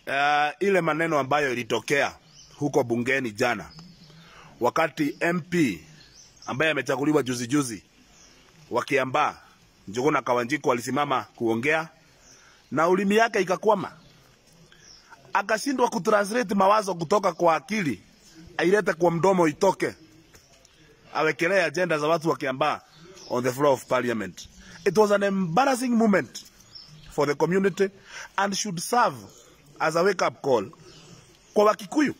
uh, ile maneno ambayo ilitokea huko bungeni jana wakati MP ambaye amechaguliwa juzi juzi wa Kiambaa Njuguna Kawanjiko alisimama kuongea na ulimi yake ikakwama, akashindwa kutranslate mawazo kutoka kwa akili ailete kwa mdomo itoke, awekelee agenda za watu wa Kiambaa on the floor of parliament. It was an embarrassing moment for the community and should serve as a wake up call kwa Wakikuyu.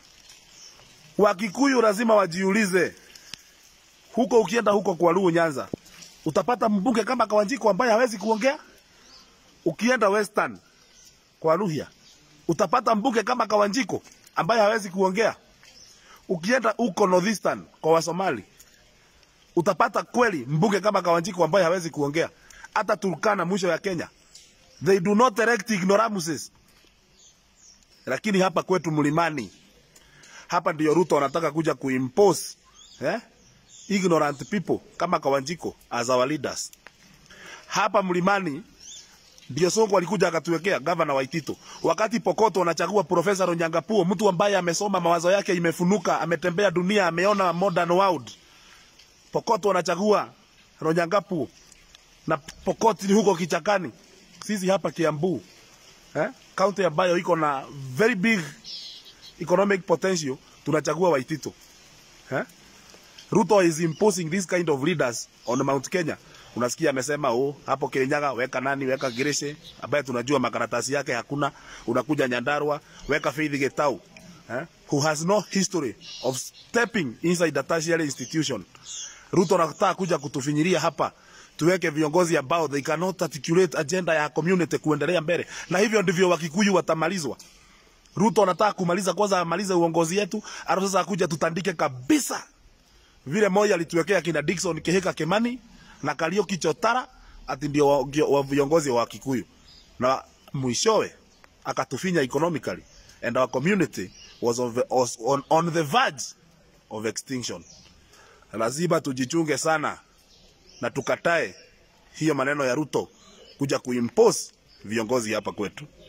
Wakikuyu lazima wajiulize, huko ukienda huko kwa Luo Nyanza utapata mbunge kama Kawanjiko ambaye hawezi kuongea. Ukienda Western kwa Luhya utapata mbunge kama Kawanjiko ambaye hawezi kuongea. Ukienda huko Northeastern kwa Wasomali utapata kweli mbunge kama Kawanjiko ambaye hawezi kuongea. Hata Turkana mwisho ya Kenya, they do not erect ignoramuses. Lakini hapa kwetu mlimani, hapa ndio Ruto anataka kuja kuimpose eh? ignorant people kama Kawanjiko as our leaders. Hapa mlimani ndio Sonko alikuja akatuwekea gavana Waitito, wakati Pokoto anachagua Profesa Ronyangapuo, mtu ambaye amesoma, mawazo yake imefunuka, ametembea dunia, ameona modern world. Pokoto anachagua Ronyangapuo na Pokoti ni huko kichakani, sisi hapa Kiambu eh? county ambayo iko na very big economic potential, tunachagua Waitito eh? Ruto is imposing this kind of leaders on Mount Kenya. Unasikia amesema oh, hapo Kirinyaga weka nani, weka Girishe ambaye tunajua makaratasi yake hakuna. Unakuja Nyandarua weka Faith Getau eh, who has no history of stepping inside a tertiary institution. Ruto anataka kuja kutufinyiria hapa tuweke viongozi ambao they cannot articulate agenda ya community kuendelea mbele, na hivyo ndivyo Wakikuyu watamalizwa. Ruto anataka kumaliza kwanza, amalize uongozi yetu, alafu sasa akuja tutandike kabisa vile moja alituwekea kina Dickson Kihika Kimani na Kariuki Chotara ati ndio wa- ndio wa viongozi wa Kikuyu, na mwishowe akatufinya economically and our community was, of, was on, on the verge of extinction. Lazima tujichunge sana na tukatae hiyo maneno ya Ruto kuja kuimpose viongozi hapa kwetu.